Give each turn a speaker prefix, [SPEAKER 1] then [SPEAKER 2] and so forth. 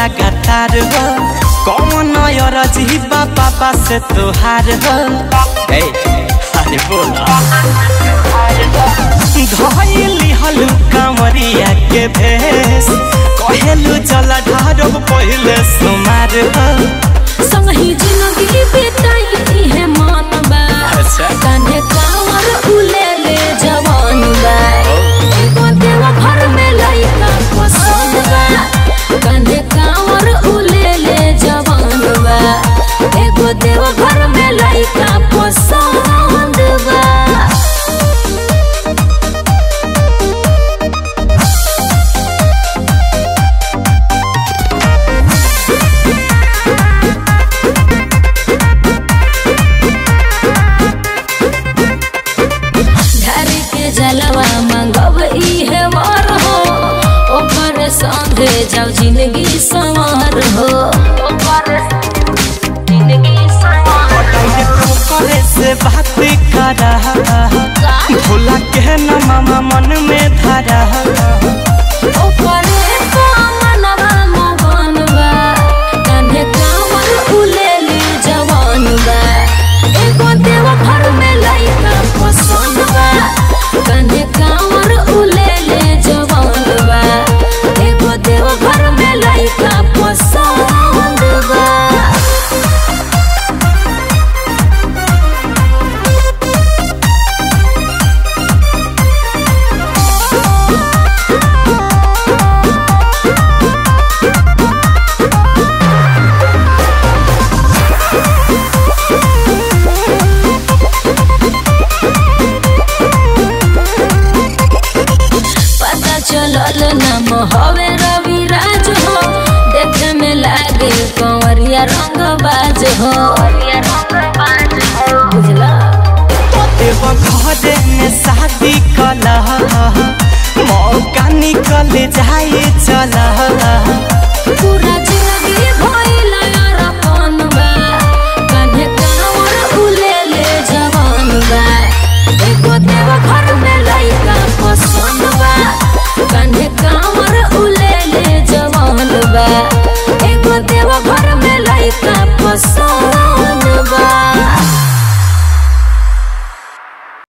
[SPEAKER 1] लगातार हो कौन रजीबा पापा से तोहार हो ए, अरे बोला धैली हलु कांवरिया के भेष कहेलु चला ढारो पहिले सुमार हो
[SPEAKER 2] संगही जिंदगी बिताई है मानबा
[SPEAKER 1] अच्छा।
[SPEAKER 2] कान्हे कांवर उले ले जवान बा एगो देवा घर में लइका पसंद बा कान्हे कांवर उले ले जवान बा एगो देवा घर में लइका पसंद बा धरी के जलवा मंगब इहे वर हो ओकर संगे जब जिंदगी संवार हो ओकर जिंदगी संवार
[SPEAKER 1] करे से बात करा भोला के न मामा मन में धरा
[SPEAKER 2] ओकरे कामनवा मगन बा कान्हे कांवर उलेली जवान बा एगो देव घर में लइका पसंद बा कान्हे कांवर उलेले जवान बा एगो देव घर में लइका पसंद बा पता चलल नाम हवे रवि राज हो देखे में लागे कंवरिया रंग बाज हो बुझला
[SPEAKER 1] देव घरे में शादी कला मौका निकल जाए चला
[SPEAKER 2] पूरा जिंदगी भइल अरपन बा कान्हे कांवर उलेले जवान बा एगो देव घर में लइका पसंद बा कान्हे कांवर उलेले जवान बा एगो देव घर में लइका पसंद